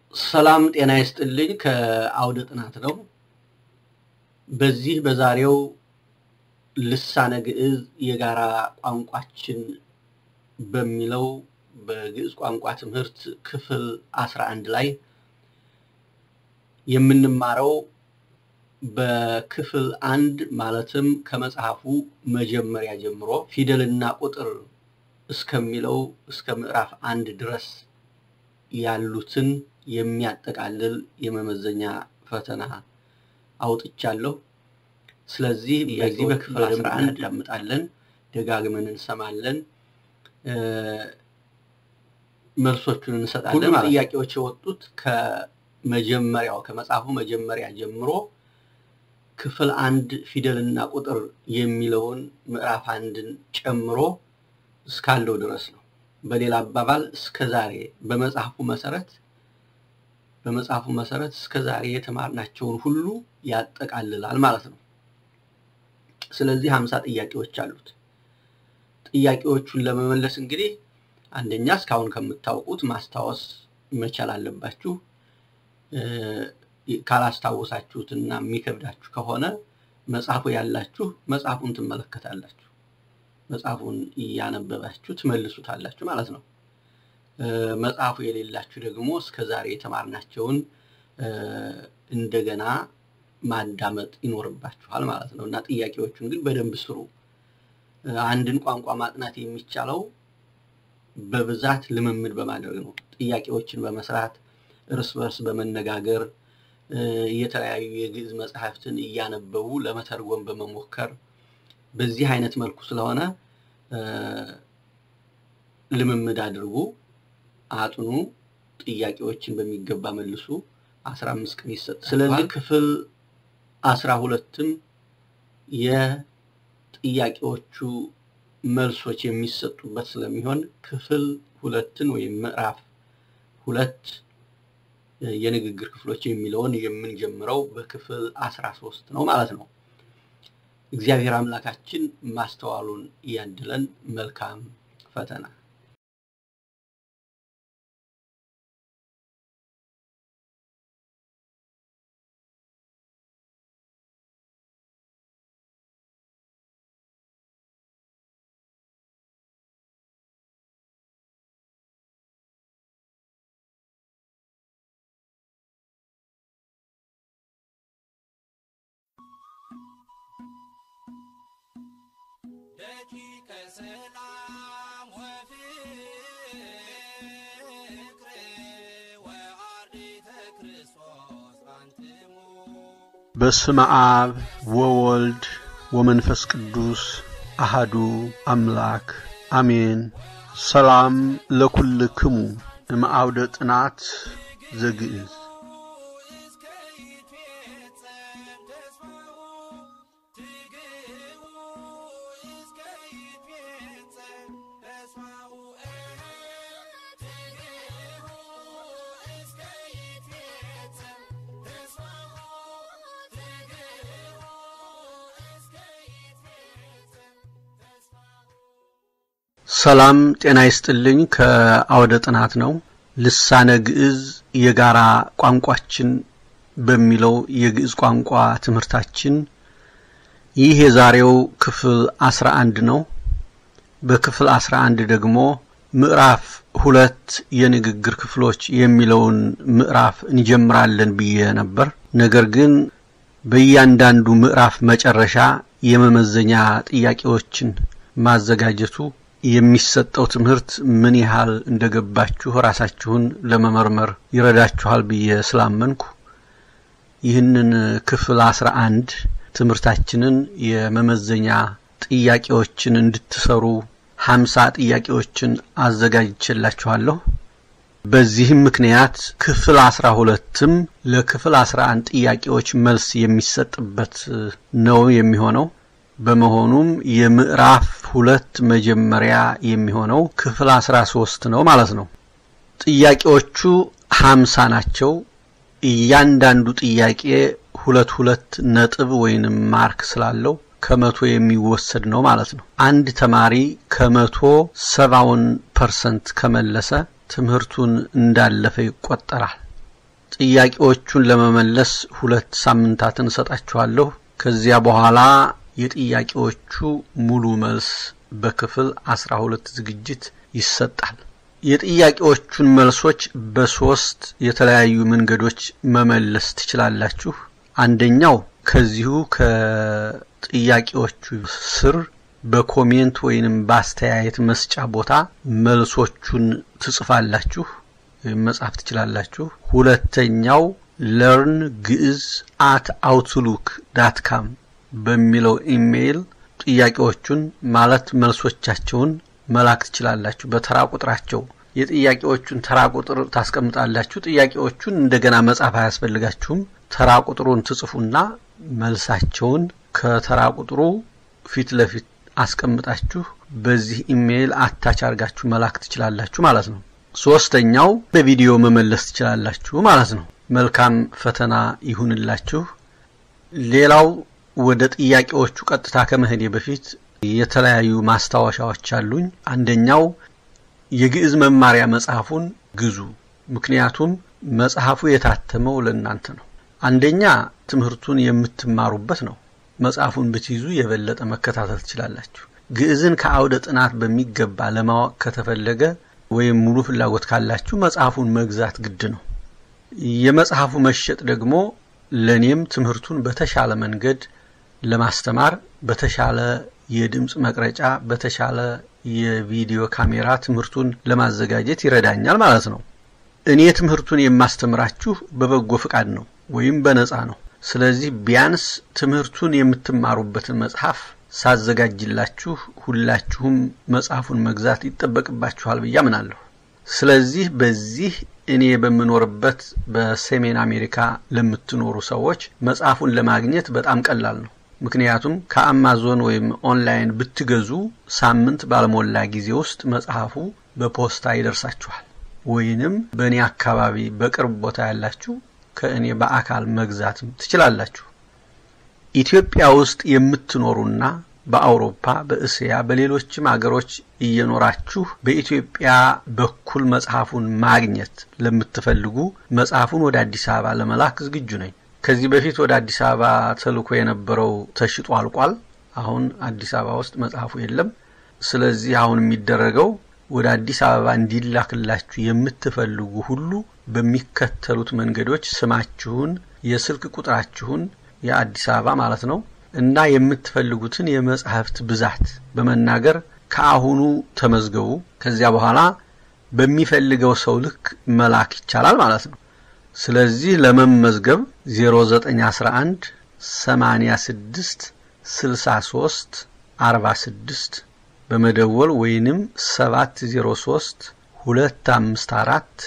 ሰላም ጤና ይስጥልኝ። ከአውደ ጥናት ነው። በዚህ በዛሬው ልሳነ ግዕዝ የጋራ ቋንቋችን በሚለው በግዕዝ ቋንቋ ትምህርት ክፍል አስራ አንድ ላይ የምንማረው በክፍል አንድ ማለትም ከመጽሐፉ መጀመሪያ ጀምሮ ፊደልና ቁጥር እስከሚለው እስከ ምዕራፍ አንድ ድረስ ያሉትን የሚያጠቃልል የመመዘኛ ፈተና አውጥቻለሁ። ስለዚህ በዚህ በክፍል አስራ አንድ እናዳምጣለን፣ ደጋግመን እንሰማለን፣ መልሶቹን እንሰጣለን። ሁሉም ጥያቄዎች የወጡት ከመጀመሪያው ከመጽሐፉ መጀመሪያ ጀምሮ ክፍል አንድ ፊደልና ቁጥር የሚለውን ምዕራፍ አንድን ጨምሮ እስካለው ድረስ ነው። በሌላ አባባል እስከ ዛሬ በመጽሐፉ መሰረት በመጽሐፉ መሰረት እስከ ዛሬ የተማርናቸውን ሁሉ ያጠቃልላል ማለት ነው። ስለዚህ ሀምሳ ጥያቄዎች አሉት። ጥያቄዎቹን ለመመለስ እንግዲህ አንደኛ እስካሁን ከምታውቁት ማስታወስ መቻል አለባችሁ። ካላስታወሳችሁትና የሚከብዳችሁ ከሆነ መጽሐፉ ያላችሁ መጽሐፉን ትመለከታላችሁ። መጽሐፉን እያነበባችሁ ትመልሱታላችሁ ማለት ነው። መጽሐፉ የሌላችሁ ደግሞ እስከ ዛሬ የተማርናቸውን እንደገና ማዳመጥ ይኖርባችኋል ማለት ነው እና ጥያቄዎቹን ግን በደንብ ስሩ። አንድን ቋንቋ ማጥናት የሚቻለው በብዛት ልምምድ በማድረግ ነው። ጥያቄዎችን በመስራት እርስ በርስ በመነጋገር የተለያዩ የግዕዝ መጽሐፍትን እያነበቡ ለመተርጎም በመሞከር በዚህ አይነት መልኩ ስለሆነ ልምምድ አድርጉ፣ አጥኑ፣ ጥያቄዎችን በሚገባ መልሱ። አስራ አምስት ቀን ይሰጣል። ስለዚህ ክፍል አስራ ሁለትም የጥያቄዎቹ መልሶች የሚሰጡበት ስለሚሆን ክፍል ሁለትን ወይም ምዕራፍ ሁለት የንግግር ክፍሎች የሚለውን የምንጀምረው በክፍል አስራ ሶስት ነው ማለት ነው። እግዚአብሔር አምላካችን ማስተዋሉን እያድለን። መልካም ፈተና። ደቂቀ ሰላም ወፍቅር ወአርዲተ ክርስቶስ አንትሙ በስመ አብ ወወልድ ወመንፈስ ቅዱስ አሃዱ አምላክ አሜን። ሰላም ለኩልክሙ እምአውደ ጥናት ዘግዕዝ እስከ ይትፌጸም ተስፋሁ ትግህቡ እስከ ይትፌጸም ተስፋሁ ትግህቡ እስከ ይትፌጸም ተስፋሁ ትግህቡ እስከ ይትፌጸም ተስፋሁ ሰላም ጤና ይስጥልኝ። ከአውደ ጥናት ነው። ልሳነ ግዕዝ የጋራ ቋንቋችን በሚለው የግዕዝ ቋንቋ ትምህርታችን ይህ የዛሬው ክፍል አስራ አንድ ነው። በክፍል አስራ አንድ ደግሞ ምዕራፍ ሁለት የንግግር ክፍሎች የሚለውን ምዕራፍ እንጀምራለን ብዬ ነበር። ነገር ግን በእያንዳንዱ ምዕራፍ መጨረሻ የመመዘኛ ጥያቄዎችን ማዘጋጀቱ የሚሰጠው ትምህርት ምን ያህል እንደገባችሁ ራሳችሁን ለመመርመር ይረዳችኋል ብዬ ስላመንኩ ይህንን ክፍል አስራ አንድ ትምህርታችንን የመመዘኛ ጥያቄዎችን እንድትሰሩ ሀምሳ ጥያቄዎችን አዘጋጅቼላችኋለሁ። በዚህም ምክንያት ክፍል አስራ ሁለትም ለክፍል አስራ አንድ ጥያቄዎች መልስ የሚሰጥበት ነው የሚሆነው። በመሆኑም የምዕራፍ ሁለት መጀመሪያ የሚሆነው ክፍል አስራ ሶስት ነው ማለት ነው። ጥያቄዎቹ ሀምሳ ናቸው። እያንዳንዱ ጥያቄ ሁለት ሁለት ነጥብ ወይንም ማርክ ስላለው ከመቶ የሚወሰድ ነው ማለት ነው። አንድ ተማሪ ከመቶ ሰባውን ፐርሰንት ከመለሰ ትምህርቱን እንዳለፈ ይቆጠራል። ጥያቄዎቹን ለመመለስ ሁለት ሳምንታትን እሰጣችኋለሁ። ከዚያ በኋላ የጥያቄዎቹ ሙሉ መልስ በክፍል አስራ ሁለት ዝግጅት ይሰጣል። የጥያቄዎቹን መልሶች በሶስት የተለያዩ መንገዶች መመለስ ትችላላችሁ። አንደኛው ከዚሁ ከጥያቄዎቹ ስር በኮሜንት ወይንም በአስተያየት መስጫ ቦታ መልሶቹን ትጽፋላችሁ ወይም መጻፍ ትችላላችሁ። ሁለተኛው ለርን ግዕዝ አት አውትሉክ ዳት ካም በሚለው ኢሜይል ጥያቄዎቹን ማለት መልሶቻቸውን መላክ ትችላላችሁ። በተራ ቁጥራቸው የጥያቄዎቹን ተራ ቁጥር ታስቀምጣላችሁ። ጥያቄዎቹን እንደገና መጻፍ አያስፈልጋችሁም። ተራ ቁጥሩን ትጽፉና መልሳቸውን ከተራ ቁጥሩ ፊት ለፊት አስቀምጣችሁ በዚህ ኢሜይል አታች አድርጋችሁ መላክ ትችላላችሁ ማለት ነው። ሶስተኛው በቪዲዮ መመለስ ትችላላችሁ ማለት ነው። መልካም ፈተና ይሁንላችሁ። ሌላው ወደ ጥያቄዎቹ ቀጥታ ከመሄዴ በፊት የተለያዩ ማስታወሻዎች አሉኝ። አንደኛው የግዕዝ መማሪያ መጽሐፉን ግዙ። ምክንያቱም መጽሐፉ የታተመው ለእናንተ ነው። አንደኛ ትምህርቱን የምትማሩበት ነው። መጽሐፉን ብትይዙ የበለጠ መከታተል ትችላላችሁ። ግዕዝን ከአውደ ጥናት በሚገባ ለማወቅ ከተፈለገ ወይም ሙሉ ፍላጎት ካላችሁ መጽሐፉን መግዛት ግድ ነው። የመጽሐፉ መሸጥ ደግሞ ለእኔም ትምህርቱን በተሻለ መንገድ ለማስተማር በተሻለ የድምፅ መቅረጫ፣ በተሻለ የቪዲዮ ካሜራ ትምህርቱን ለማዘጋጀት ይረዳኛል ማለት ነው። እኔ ትምህርቱን የማስተምራችሁ በበጎ ፍቃድ ነው ወይም በነፃ ነው። ስለዚህ ቢያንስ ትምህርቱን የምትማሩበትን መጽሐፍ ሳዘጋጅላችሁ ሁላችሁም መጽሐፉን መግዛት ይጠበቅባችኋል ብዬ አምናለሁ። ስለዚህ በዚህ እኔ በምኖርበት በሰሜን አሜሪካ ለምትኖሩ ሰዎች መጽሐፉን ለማግኘት በጣም ቀላል ነው። ምክንያቱም ከአማዞን ወይም ኦንላይን ብትገዙ ሳምንት ባልሞላ ጊዜ ውስጥ መጽሐፉ በፖስታ ይደርሳችኋል። ወይንም በእኔ አካባቢ በቅርብ ቦታ ያላችሁ ከእኔ በአካል መግዛትም ትችላላችሁ። ኢትዮጵያ ውስጥ የምትኖሩና በአውሮፓ፣ በእስያ፣ በሌሎችም አገሮች እየኖራችሁ በኢትዮጵያ በኩል መጽሐፉን ማግኘት ለምትፈልጉ መጽሐፉን ወደ አዲስ አበባ ለመላክ ዝግጁ ነኝ። ከዚህ በፊት ወደ አዲስ አበባ ተልኮ የነበረው ተሽጦ አልቋል። አሁን አዲስ አበባ ውስጥ መጽሐፉ የለም። ስለዚህ አሁን የሚደረገው ወደ አዲስ አበባ እንዲላክላችሁ የምትፈልጉ ሁሉ በሚከተሉት መንገዶች ስማችሁን፣ የስልክ ቁጥራችሁን የአዲስ አበባ ማለት ነው እና የምትፈልጉትን የመጽሐፍት ብዛት በመናገር ከአሁኑ ተመዝገቡ። ከዚያ በኋላ በሚፈልገው ሰው ልክ መላክ ይቻላል ማለት ነው። ስለዚህ ለመመዝገብ 0911 86 63 46 በመደወል ወይንም 703 254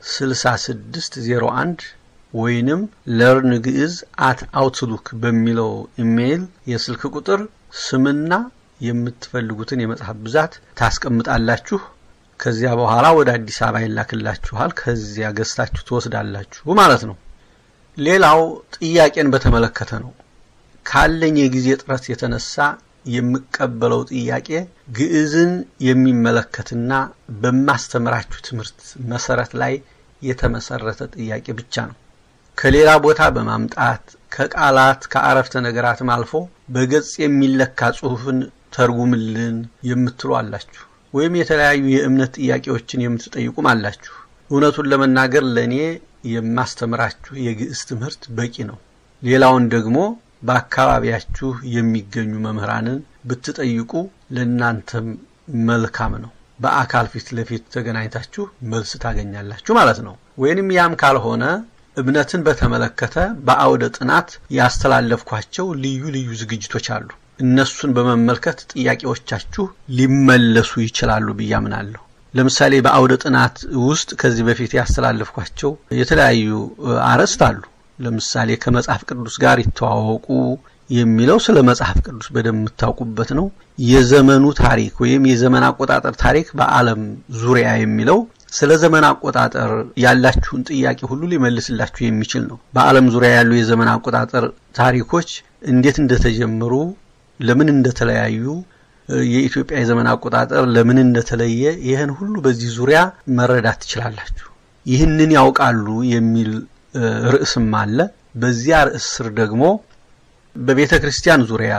6601 ወይንም ለርን ግዕዝ አት አውትሉክ በሚለው ኢሜይል የስልክ ቁጥር ስምና የምትፈልጉትን የመጽሐፍ ብዛት ታስቀምጣላችሁ። ከዚያ በኋላ ወደ አዲስ አበባ ይላክላችኋል። ከዚያ ገዝታችሁ ትወስዳላችሁ ማለት ነው። ሌላው ጥያቄን በተመለከተ ነው። ካለኝ የጊዜ ጥረት የተነሳ የምቀበለው ጥያቄ ግዕዝን የሚመለከትና በማስተምራችሁ ትምህርት መሰረት ላይ የተመሰረተ ጥያቄ ብቻ ነው። ከሌላ ቦታ በማምጣት ከቃላት ከአረፍተ ነገራትም አልፎ በገጽ የሚለካ ጽሑፍን ተርጉምልን የምትሉ አላችሁ። ወይም የተለያዩ የእምነት ጥያቄዎችን የምትጠይቁም አላችሁ። እውነቱን ለመናገር ለእኔ የማስተምራችሁ የግዕዝ ትምህርት በቂ ነው። ሌላውን ደግሞ በአካባቢያችሁ የሚገኙ መምህራንን ብትጠይቁ ለእናንተም መልካም ነው። በአካል ፊት ለፊት ተገናኝታችሁ መልስ ታገኛላችሁ ማለት ነው። ወይንም ያም ካልሆነ እምነትን በተመለከተ በአውደ ጥናት ያስተላለፍኳቸው ልዩ ልዩ ዝግጅቶች አሉ። እነሱን በመመልከት ጥያቄዎቻችሁ ሊመለሱ ይችላሉ ብዬ አምናለሁ። ለምሳሌ በአውደ ጥናት ውስጥ ከዚህ በፊት ያስተላለፍኳቸው የተለያዩ አርዕስት አሉ። ለምሳሌ ከመጽሐፍ ቅዱስ ጋር ይተዋወቁ የሚለው ስለ መጽሐፍ ቅዱስ በደንብ የምታውቁበት ነው። የዘመኑ ታሪክ ወይም የዘመን አቆጣጠር ታሪክ በዓለም ዙሪያ የሚለው ስለ ዘመን አቆጣጠር ያላችሁን ጥያቄ ሁሉ ሊመልስላችሁ የሚችል ነው። በዓለም ዙሪያ ያሉ የዘመን አቆጣጠር ታሪኮች እንዴት እንደተጀመሩ፣ ለምን እንደተለያዩ፣ የኢትዮጵያ የዘመን አቆጣጠር ለምን እንደተለየ፣ ይህን ሁሉ በዚህ ዙሪያ መረዳት ትችላላችሁ። ይህንን ያውቃሉ የሚል ርዕስም አለ። በዚያ ርዕስ ስር ደግሞ በቤተ ክርስቲያን ዙሪያ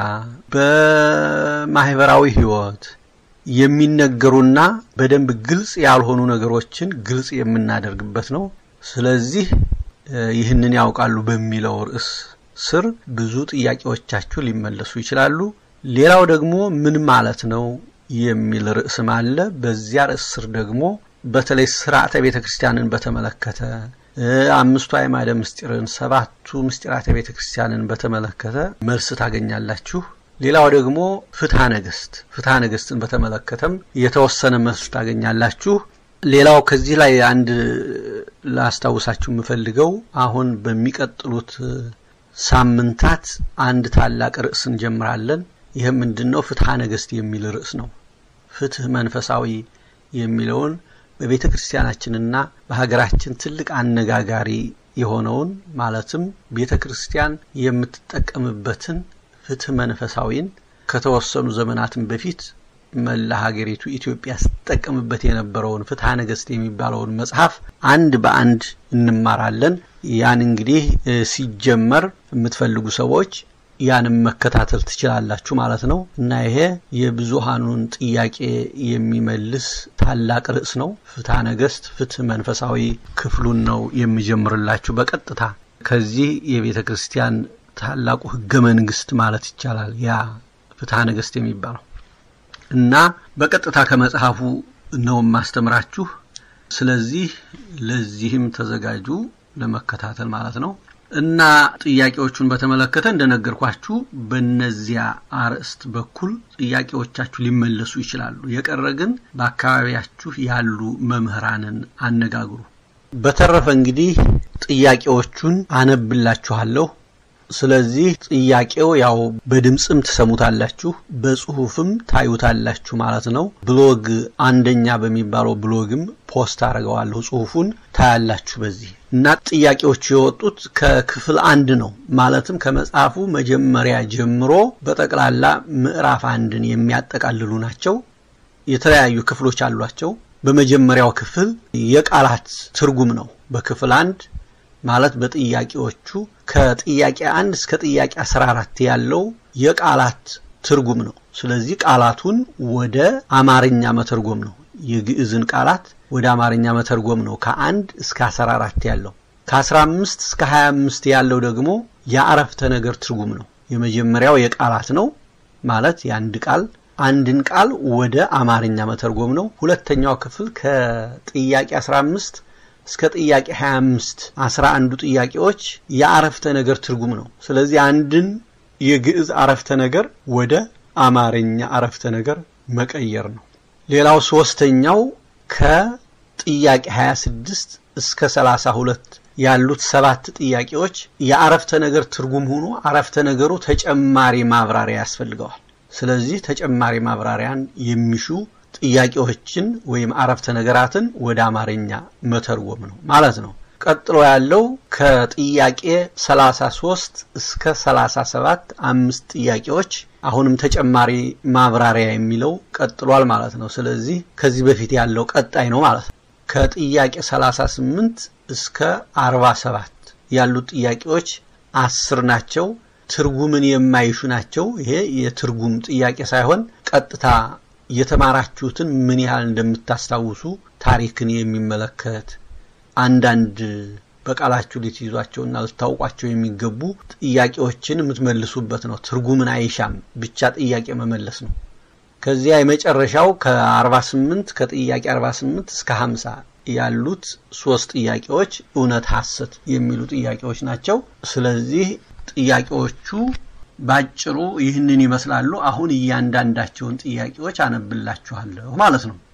በማህበራዊ ህይወት የሚነገሩና በደንብ ግልጽ ያልሆኑ ነገሮችን ግልጽ የምናደርግበት ነው። ስለዚህ ይህንን ያውቃሉ በሚለው ርዕስ ስር ብዙ ጥያቄዎቻችሁ ሊመለሱ ይችላሉ። ሌላው ደግሞ ምን ማለት ነው የሚል ርዕስም አለ። በዚያ ርዕስ ስር ደግሞ በተለይ ስርዓተ ቤተ ክርስቲያንን በተመለከተ አምስቱ አዕማደ ምስጢርን፣ ሰባቱ ምስጢራተ ቤተ ክርስቲያንን በተመለከተ መልስ ታገኛላችሁ። ሌላው ደግሞ ፍትሐ ነገስት ፍትሐ ነገስትን በተመለከተም የተወሰነ መልስ ታገኛላችሁ። ሌላው ከዚህ ላይ አንድ ላስታውሳችሁ የምፈልገው አሁን በሚቀጥሉት ሳምንታት አንድ ታላቅ ርዕስ እንጀምራለን። ይህም ምንድን ነው? ፍትሐ ነገስት የሚል ርዕስ ነው። ፍትህ መንፈሳዊ የሚለውን በቤተ ክርስቲያናችንና በሀገራችን ትልቅ አነጋጋሪ የሆነውን ማለትም ቤተ ክርስቲያን የምትጠቀምበትን ፍትህ መንፈሳዊን ከተወሰኑ ዘመናትን በፊት መላ ሀገሪቱ ኢትዮጵያ ስትጠቀምበት የነበረውን ፍትሐ ነገስት የሚባለውን መጽሐፍ አንድ በአንድ እንማራለን። ያን እንግዲህ ሲጀመር የምትፈልጉ ሰዎች ያንም መከታተል ትችላላችሁ ማለት ነው እና ይሄ የብዙሃኑን ጥያቄ የሚመልስ ታላቅ ርዕስ ነው። ፍትሐ ነገስት ፍትህ መንፈሳዊ ክፍሉን ነው የሚጀምርላችሁ በቀጥታ ከዚህ የቤተ ክርስቲያን ታላቁ ህገ መንግስት ማለት ይቻላል ያ ፍትሐ ነገስት የሚባለው እና በቀጥታ ከመጽሐፉ ነው የማስተምራችሁ። ስለዚህ ለዚህም ተዘጋጁ ለመከታተል ማለት ነው። እና ጥያቄዎቹን በተመለከተ እንደነገርኳችሁ በእነዚያ አርዕስት በኩል ጥያቄዎቻችሁ ሊመለሱ ይችላሉ። የቀረ ግን በአካባቢያችሁ ያሉ መምህራንን አነጋግሩ። በተረፈ እንግዲህ ጥያቄዎቹን አነብላችኋለሁ። ስለዚህ ጥያቄው ያው በድምፅም ትሰሙታላችሁ፣ በጽሁፍም ታዩታላችሁ ማለት ነው። ብሎግ አንደኛ በሚባለው ብሎግም ፖስት አድርገዋለሁ ጽሁፉን ታያላችሁ በዚህ እና ጥያቄዎቹ የወጡት ከክፍል አንድ ነው። ማለትም ከመጽሐፉ መጀመሪያ ጀምሮ በጠቅላላ ምዕራፍ አንድን የሚያጠቃልሉ ናቸው። የተለያዩ ክፍሎች አሏቸው። በመጀመሪያው ክፍል የቃላት ትርጉም ነው። በክፍል አንድ ማለት በጥያቄዎቹ ከጥያቄ አንድ እስከ ጥያቄ አስራ አራት ያለው የቃላት ትርጉም ነው። ስለዚህ ቃላቱን ወደ አማርኛ መተርጎም ነው። የግዕዝን ቃላት ወደ አማርኛ መተርጎም ነው። ከአንድ እስከ አስራ አራት ያለው ከአስራ አምስት እስከ ሀያ አምስት ያለው ደግሞ የአረፍተ ነገር ትርጉም ነው። የመጀመሪያው የቃላት ነው ማለት የአንድ ቃል አንድን ቃል ወደ አማርኛ መተርጎም ነው። ሁለተኛው ክፍል ከጥያቄ 15 እስከ ጥያቄ 25 አስራ አንዱ ጥያቄዎች የአረፍተ ነገር ትርጉም ነው። ስለዚህ አንድን የግዕዝ አረፍተ ነገር ወደ አማርኛ አረፍተ ነገር መቀየር ነው። ሌላው ሶስተኛው ከጥያቄ 26 እስከ 32 ያሉት ሰባት ጥያቄዎች የአረፍተ ነገር ትርጉም ሆኖ አረፍተ ነገሩ ተጨማሪ ማብራሪያ ያስፈልገዋል። ስለዚህ ተጨማሪ ማብራሪያን የሚሹ ጥያቄዎችን ወይም አረፍተ ነገራትን ወደ አማርኛ መተርጎም ነው ማለት ነው። ቀጥሎ ያለው ከጥያቄ 33 እስከ 37 አምስት ጥያቄዎች አሁንም ተጨማሪ ማብራሪያ የሚለው ቀጥሏል ማለት ነው። ስለዚህ ከዚህ በፊት ያለው ቀጣይ ነው ማለት ነው። ከጥያቄ 38 እስከ 47 ያሉት ጥያቄዎች አስር ናቸው። ትርጉምን የማይሹ ናቸው። ይሄ የትርጉም ጥያቄ ሳይሆን ቀጥታ የተማራችሁትን ምን ያህል እንደምታስታውሱ ታሪክን የሚመለከት አንዳንድ በቃላችሁ ልትይዟቸውና ልታውቋቸው የሚገቡ ጥያቄዎችን የምትመልሱበት ነው። ትርጉምን አይሻም፣ ብቻ ጥያቄ መመለስ ነው። ከዚያ የመጨረሻው ከ48 ከጥያቄ 48 እስከ 50 ያሉት ሶስት ጥያቄዎች እውነት ሐሰት የሚሉ ጥያቄዎች ናቸው። ስለዚህ ጥያቄዎቹ ባጭሩ ይህንን ይመስላሉ። አሁን እያንዳንዳቸውን ጥያቄዎች አነብላችኋለሁ ማለት ነው።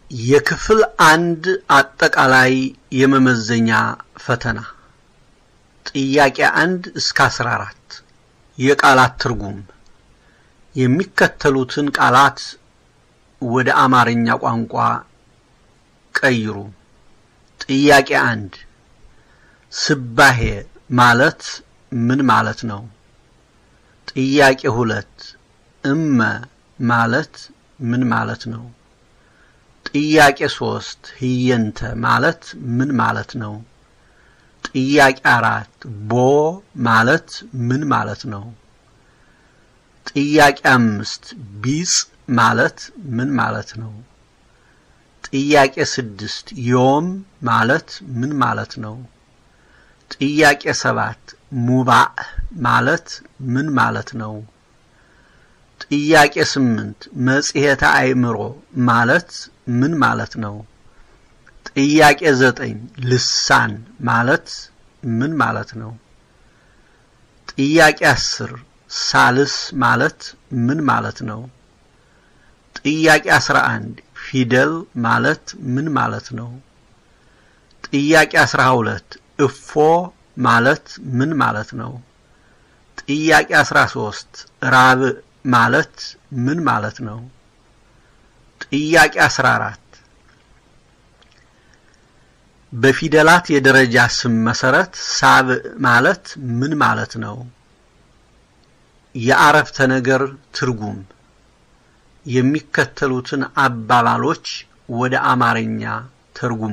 የክፍል አንድ አጠቃላይ የመመዘኛ ፈተና ጥያቄ አንድ እስከ አስራ አራት የቃላት ትርጉም የሚከተሉትን ቃላት ወደ አማርኛ ቋንቋ ቀይሩ። ጥያቄ አንድ ስባሄ ማለት ምን ማለት ነው? ጥያቄ ሁለት እመ ማለት ምን ማለት ነው? ጥያቄ ሶስት ህየንተ ማለት ምን ማለት ነው? ጥያቄ አራት ቦ ማለት ምን ማለት ነው? ጥያቄ አምስት ቢጽ ማለት ምን ማለት ነው? ጥያቄ ስድስት ዮም ማለት ምን ማለት ነው? ጥያቄ ሰባት ሙባእ ማለት ምን ማለት ነው? ጥያቄ ስምንት መጽሔተ አእምሮ ማለት ምን ማለት ነው? ጥያቄ ዘጠኝ ልሳን ማለት ምን ማለት ነው? ጥያቄ አስር ሳልስ ማለት ምን ማለት ነው? ጥያቄ አስራ አንድ ፊደል ማለት ምን ማለት ነው? ጥያቄ አስራ ሁለት እፎ ማለት ምን ማለት ነው? ጥያቄ አስራ ሶስት ራብዕ ማለት ምን ማለት ነው? ጥያቄ አስራ አራት በፊደላት የደረጃ ስም መሰረት ሳብዕ ማለት ምን ማለት ነው? የአረፍተ ነገር ትርጉም የሚከተሉትን አባባሎች ወደ አማርኛ ተርጉሙ።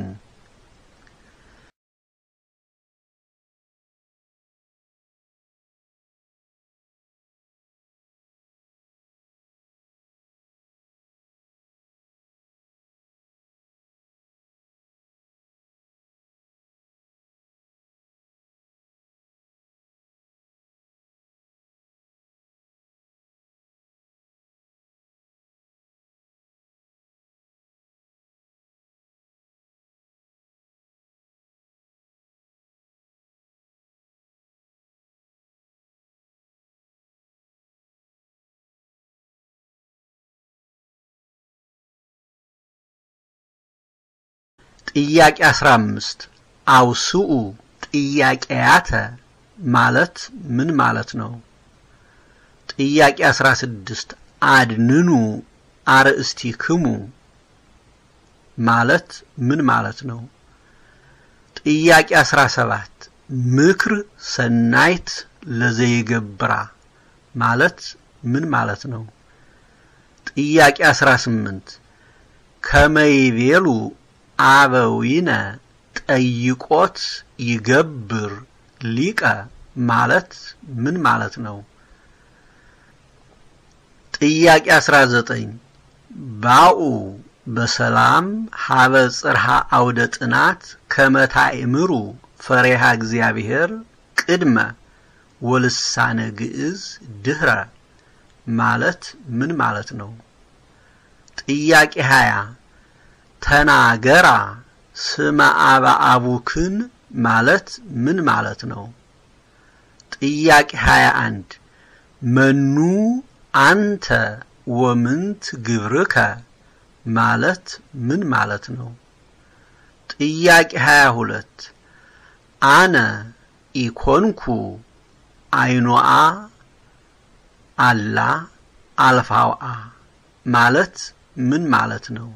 ጥያቄ 15 አውስኡ ጥያቄያተ ማለት ምን ማለት ነው? ጥያቄ 16 አድንኑ አርእስቲክሙ ማለት ምን ማለት ነው? ጥያቄ 17 ምክር ሰናይት ለዘይገብራ ማለት ምን ማለት ነው? ጥያቄ 18 ከመይቤሉ አበዊነ ጠይቆት ይገብር ሊቀ ማለት ምን ማለት ነው? ጥያቄ 19 ባኡ በሰላም ሀበ ጽርሃ አውደ ጥናት ከመታእምሩ ፈሪሃ እግዚአብሔር ቅድመ ወልሳነ ግዕዝ ድህረ ማለት ምን ማለት ነው? ጥያቄ 20 ተናገራ ስመ አበ አቡክን ማለት ምን ማለት ነው? ጥያቄ 21 መኑ አንተ ወምንት ግብርከ ማለት ምን ማለት ነው? ጥያቄ 22 አነ ኢኮንኩ አይኖአ አላ አልፋውአ ማለት ምን ማለት ነው?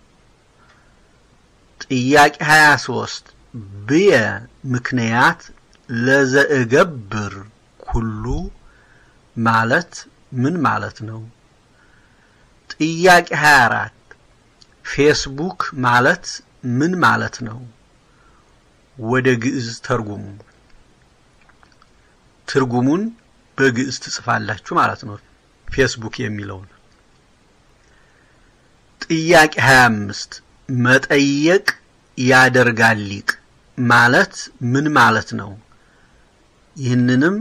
ጥያቄ 23 ብየ ምክንያት ለዘእገብር ኩሉ ማለት ምን ማለት ነው? ጥያቄ 24 ፌስቡክ ማለት ምን ማለት ነው? ወደ ግዕዝ ተርጉሙ። ትርጉሙን በግዕዝ ትጽፋላችሁ ማለት ነው። ፌስቡክ የሚለውን ጥያቄ 25 መጠየቅ ያደርጋል ሊቅ ማለት ምን ማለት ነው? ይህንንም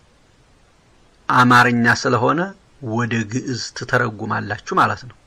አማርኛ ስለሆነ ወደ ግዕዝ ትተረጉማላችሁ ማለት ነው።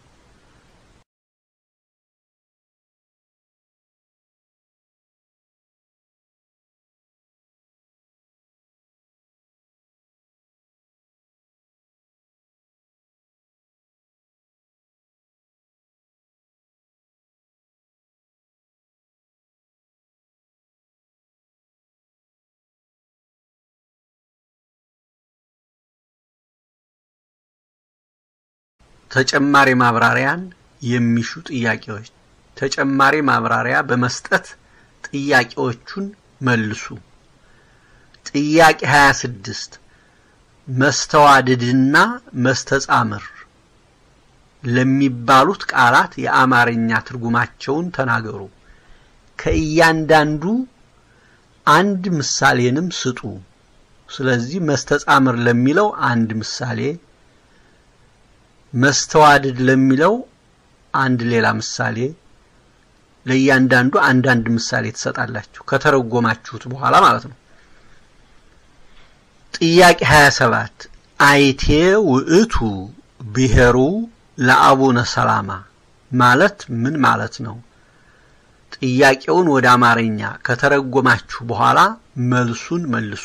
ተጨማሪ ማብራሪያን የሚሹ ጥያቄዎች ተጨማሪ ማብራሪያ በመስጠት ጥያቄዎቹን መልሱ። ጥያቄ 26 መስተዋድድና መስተጻምር ለሚባሉት ቃላት የአማርኛ ትርጉማቸውን ተናገሩ። ከእያንዳንዱ አንድ ምሳሌንም ስጡ። ስለዚህ መስተጻምር ለሚለው አንድ ምሳሌ፣ መስተዋድድ ለሚለው አንድ ሌላ ምሳሌ፣ ለእያንዳንዱ አንዳንድ ምሳሌ ትሰጣላችሁ ከተረጎማችሁት በኋላ ማለት ነው። ጥያቄ 27 አይቴ ውእቱ ብሔሩ ለአቡነ ሰላማ ማለት ምን ማለት ነው? ጥያቄውን ወደ አማርኛ ከተረጎማችሁ በኋላ መልሱን መልሱ።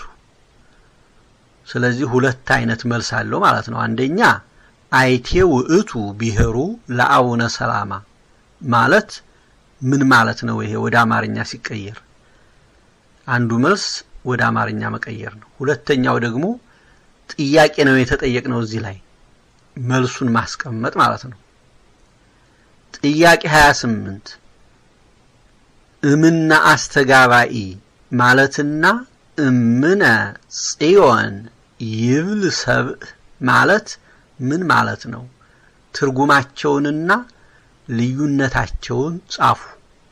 ስለዚህ ሁለት አይነት መልስ አለው ማለት ነው። አንደኛ አይቴ ውእቱ ብሔሩ ለአቡነ ሰላማ ማለት ምን ማለት ነው? ይሄ ወደ አማርኛ ሲቀየር አንዱ መልስ ወደ አማርኛ መቀየር ነው። ሁለተኛው ደግሞ ጥያቄ ነው የተጠየቅነው እዚህ ላይ መልሱን ማስቀመጥ ማለት ነው። ጥያቄ 28 እምነ አስተጋባኢ ማለትና እምነ ጽዮን ይብል ሰብእ ማለት ምን ማለት ነው? ትርጉማቸውንና ልዩነታቸውን ጻፉ።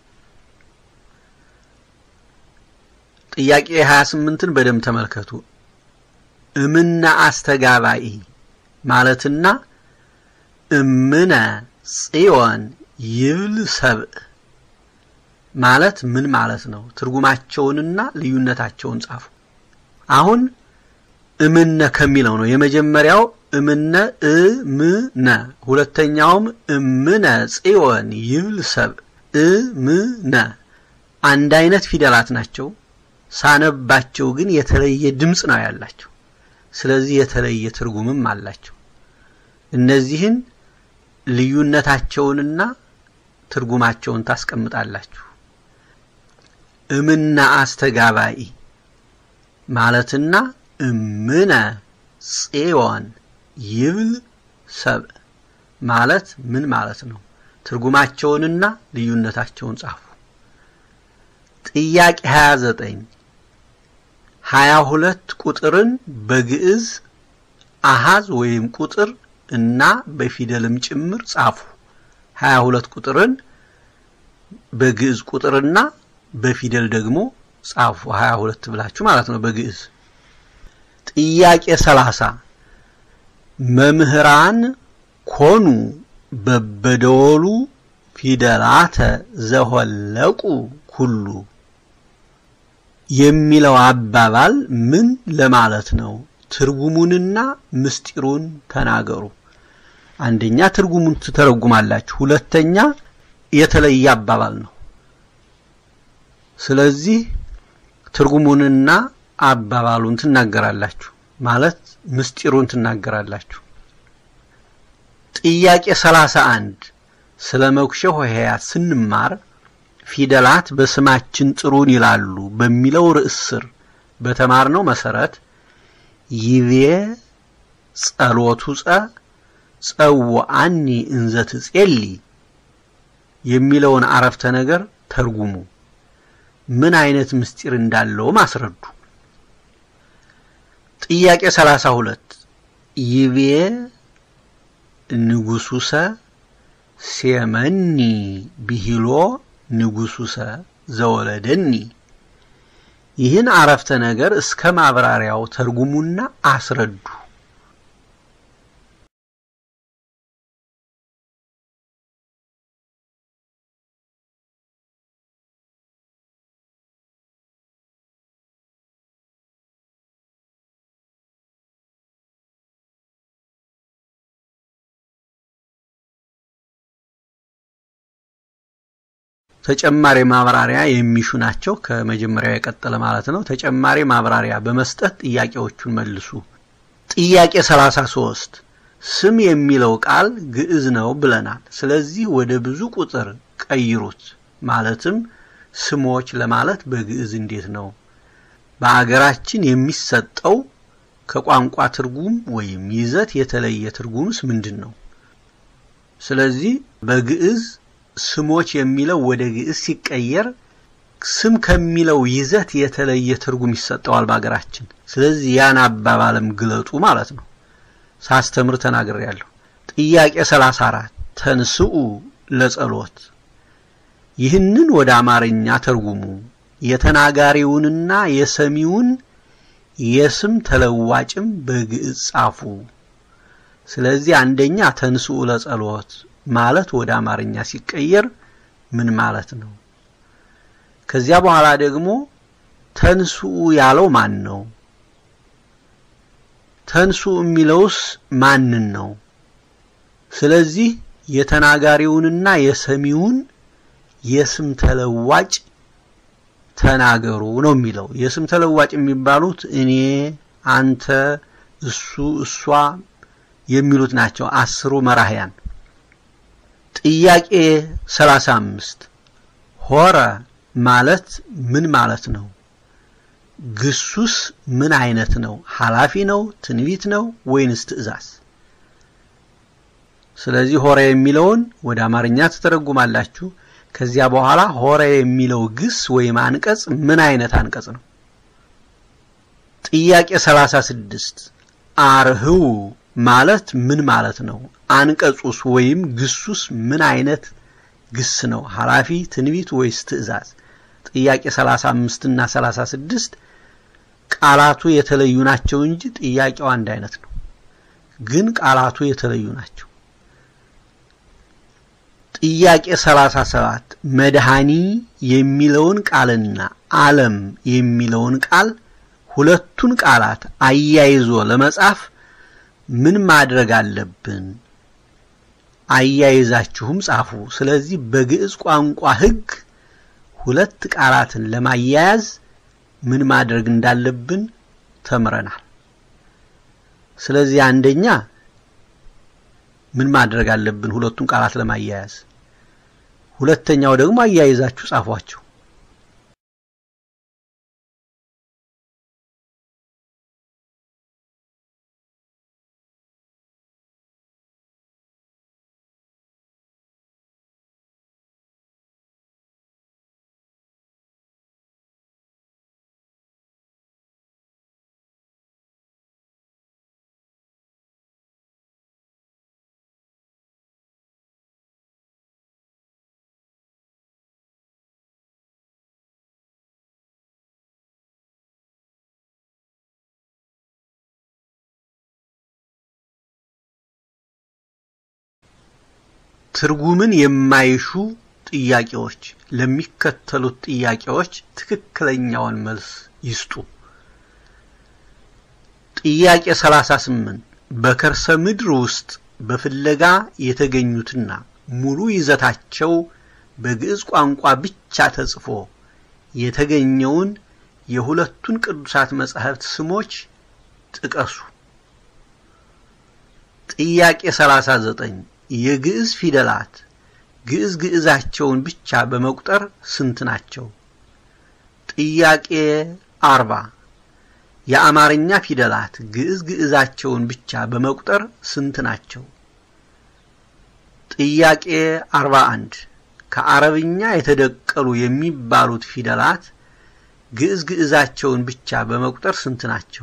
ጥያቄ 28ን በደንብ ተመልከቱ። እምነ አስተጋባኢ ማለትና እምነ ጽዮን ይብል ሰብእ ማለት ምን ማለት ነው? ትርጉማቸውንና ልዩነታቸውን ጻፉ። አሁን እምነ ከሚለው ነው። የመጀመሪያው እምነ እምነ፣ ሁለተኛውም እምነ ጽዮን ይብል ሰብእ። እምነ አንድ አይነት ፊደላት ናቸው። ሳነባቸው ግን የተለየ ድምፅ ነው ያላቸው። ስለዚህ የተለየ ትርጉምም አላቸው። እነዚህን ልዩነታቸውንና ትርጉማቸውን ታስቀምጣላችሁ። እምነ አስተጋባኢ ማለትና እምነ ጽዮን ይብል ሰብእ ማለት ምን ማለት ነው? ትርጉማቸውንና ልዩነታቸውን ጻፉ። ጥያቄ 29 ሀያ ሁለት ቁጥርን በግዕዝ አሃዝ ወይም ቁጥር እና በፊደልም ጭምር ጻፉ። ሀያ ሁለት ቁጥርን በግዕዝ ቁጥርና በፊደል ደግሞ ጻፉ። ሀያ ሁለት ብላችሁ ማለት ነው በግዕዝ። ጥያቄ ሰላሳ መምህራን ኮኑ በበደወሉ ፊደላተ ዘሆለቁ ኩሉ የሚለው አባባል ምን ለማለት ነው? ትርጉሙንና ምስጢሩን ተናገሩ። አንደኛ ትርጉሙን ትተረጉማላችሁ፣ ሁለተኛ የተለየ አባባል ነው። ስለዚህ ትርጉሙንና አባባሉን ትናገራላችሁ ማለት ምስጢሩን ትናገራላችሁ። ጥያቄ ሰላሳ አንድ ስለ መኩሸ ሆሄያት ስንማር ፊደላት በስማችን ጥሩን ይላሉ በሚለው ርዕስ ስር በተማርነው መሰረት ይቤ ጸሎቱ ጸ ጸውዐኒ እንዘ ትጼሊ የሚለውን አረፍተ ነገር ተርጉሙ። ምን አይነት ምስጢር እንዳለውም አስረዱ። ጥያቄ 32 ይቤ ንጉሱሰ ሴመኒ ብሂሎ ንጉሱሰ ዘወለደኒ ይህን አረፍተ ነገር እስከ ማብራሪያው ተርጉሙና አስረዱ። ተጨማሪ ማብራሪያ የሚሹ ናቸው። ከመጀመሪያው የቀጠለ ማለት ነው። ተጨማሪ ማብራሪያ በመስጠት ጥያቄዎቹን መልሱ። ጥያቄ 33 ስም የሚለው ቃል ግዕዝ ነው ብለናል። ስለዚህ ወደ ብዙ ቁጥር ቀይሩት። ማለትም ስሞች ለማለት በግዕዝ እንዴት ነው? በአገራችን የሚሰጠው ከቋንቋ ትርጉም ወይም ይዘት የተለየ ትርጉምስ ምንድን ነው? ስለዚህ በግዕዝ ስሞች የሚለው ወደ ግዕዝ ሲቀየር ስም ከሚለው ይዘት የተለየ ትርጉም ይሰጠዋል በሀገራችን። ስለዚህ ያን አባባልም ግለጡ ማለት ነው። ሳስተምር ተናግሬያለሁ። ጥያቄ 34 ተንስኡ ለጸሎት ይህንን ወደ አማርኛ ተርጉሙ። የተናጋሪውንና የሰሚውን የስም ተለዋጭም በግዕዝ ጻፉ። ስለዚህ አንደኛ ተንስኡ ለጸሎት ማለት ወደ አማርኛ ሲቀየር ምን ማለት ነው? ከዚያ በኋላ ደግሞ ተንስኡ ያለው ማን ነው? ተንስኡ የሚለውስ ማንን ነው? ስለዚህ የተናጋሪውንና የሰሚውን የስም ተለዋጭ ተናገሩ ነው የሚለው። የስም ተለዋጭ የሚባሉት እኔ፣ አንተ፣ እሱ፣ እሷ የሚሉት ናቸው አስሩ መራህያን። ጥያቄ 35 ሆረ ማለት ምን ማለት ነው? ግሱስ ምን አይነት ነው? ኃላፊ ነው? ትንቢት ነው ወይንስ ትእዛዝ? ስለዚህ ሆረ የሚለውን ወደ አማርኛ ትተረጉማላችሁ። ከዚያ በኋላ ሆረ የሚለው ግስ ወይም አንቀጽ ምን አይነት አንቀጽ ነው? ጥያቄ 36 አርህው ማለት ምን ማለት ነው? አንቀጹስ ወይም ግሱስ ምን አይነት ግስ ነው? ኃላፊ፣ ትንቢት ወይስ ትእዛዝ? ጥያቄ 35 እና 36 ቃላቱ የተለዩ ናቸው እንጂ ጥያቄው አንድ አይነት ነው። ግን ቃላቱ የተለዩ ናቸው። ጥያቄ 37 መድኃኒ የሚለውን ቃልና ዓለም የሚለውን ቃል ሁለቱን ቃላት አያይዞ ለመጻፍ ምን ማድረግ አለብን? አያይዛችሁም ጻፉ። ስለዚህ በግዕዝ ቋንቋ ሕግ ሁለት ቃላትን ለማያያዝ ምን ማድረግ እንዳለብን ተምረናል። ስለዚህ አንደኛ ምን ማድረግ አለብን ሁለቱን ቃላት ለማያያዝ፣ ሁለተኛው ደግሞ አያይዛችሁ ጻፏቸው። ትርጉምን የማይሹ ጥያቄዎች ለሚከተሉት ጥያቄዎች ትክክለኛውን መልስ ይስጡ። ጥያቄ 38 በከርሰ ምድር ውስጥ በፍለጋ የተገኙትና ሙሉ ይዘታቸው በግዕዝ ቋንቋ ብቻ ተጽፎ የተገኘውን የሁለቱን ቅዱሳት መጻሕፍት ስሞች ጥቀሱ። ጥያቄ 39 የግዕዝ ፊደላት ግዕዝ ግዕዛቸውን ብቻ በመቁጠር ስንት ናቸው? ጥያቄ 40 የአማርኛ ፊደላት ግዕዝ ግዕዛቸውን ብቻ በመቁጠር ስንት ናቸው? ጥያቄ 41 ከአረብኛ የተደቀሉ የሚባሉት ፊደላት ግዕዝ ግዕዛቸውን ብቻ በመቁጠር ስንት ናቸው?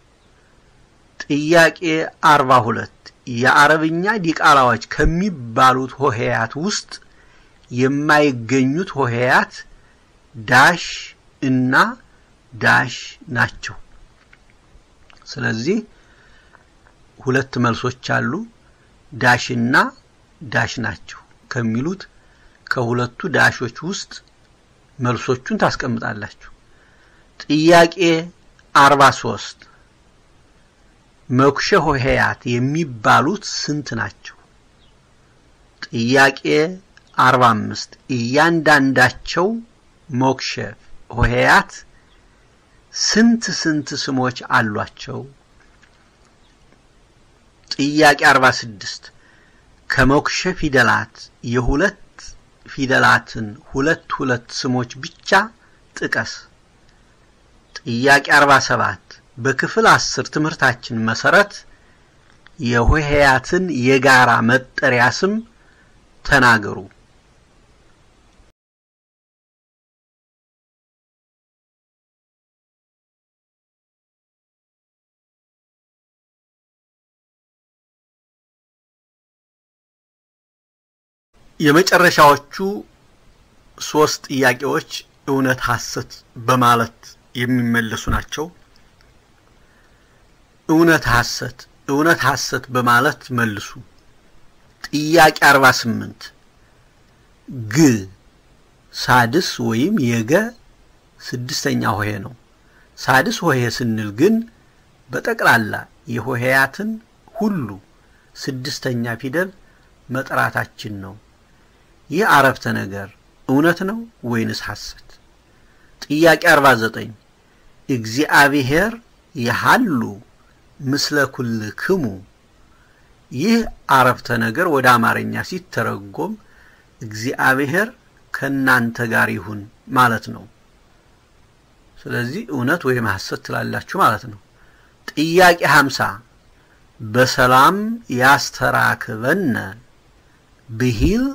ጥያቄ 42 የአረብኛ ዲቃላዎች ከሚባሉት ሆሄያት ውስጥ የማይገኙት ሆሄያት ዳሽ እና ዳሽ ናቸው። ስለዚህ ሁለት መልሶች አሉ። ዳሽና ዳሽ ናቸው ከሚሉት ከሁለቱ ዳሾች ውስጥ መልሶቹን ታስቀምጣላችሁ። ጥያቄ 43 መኩሸ ሆሄያት የሚባሉት ስንት ናቸው? ጥያቄ 45 እያንዳንዳቸው ሞክሸ ሆሄያት ስንት ስንት ስሞች አሏቸው? ጥያቄ 46 ከሞክሸ ፊደላት የሁለት ፊደላትን ሁለት ሁለት ስሞች ብቻ ጥቀስ። ጥያቄ 47 በክፍል አስር ትምህርታችን መሰረት የሆሄያትን የጋራ መጠሪያ ስም ተናገሩ። የመጨረሻዎቹ ሶስት ጥያቄዎች እውነት ሐሰት በማለት የሚመለሱ ናቸው። እውነት ሐሰት እውነት ሐሰት በማለት መልሱ። ጥያቄ 48 ግ ሳድስ ወይም የገ ስድስተኛ ሆሄ ነው። ሳድስ ሆሄ ስንል ግን በጠቅላላ የሆሄያትን ሁሉ ስድስተኛ ፊደል መጥራታችን ነው። ይህ አረፍተ ነገር እውነት ነው ወይንስ ሐሰት? ጥያቄ 49 እግዚአብሔር የሃሉ ምስለ ኩልክሙ ይህ አረፍተ ነገር ወደ አማርኛ ሲተረጎም እግዚአብሔር ከእናንተ ጋር ይሁን ማለት ነው። ስለዚህ እውነት ወይም ሐሰት ትላላችሁ ማለት ነው። ጥያቄ 50 በሰላም ያስተራክበነ ብሂል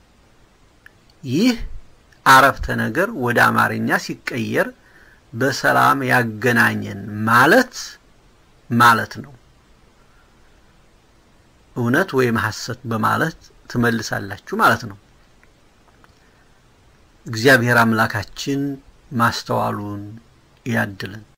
ይህ አረፍተ ነገር ወደ አማርኛ ሲቀየር በሰላም ያገናኘን ማለት ማለት ነው። እውነት ወይም ሐሰት በማለት ትመልሳላችሁ ማለት ነው። እግዚአብሔር አምላካችን ማስተዋሉን ያድልን።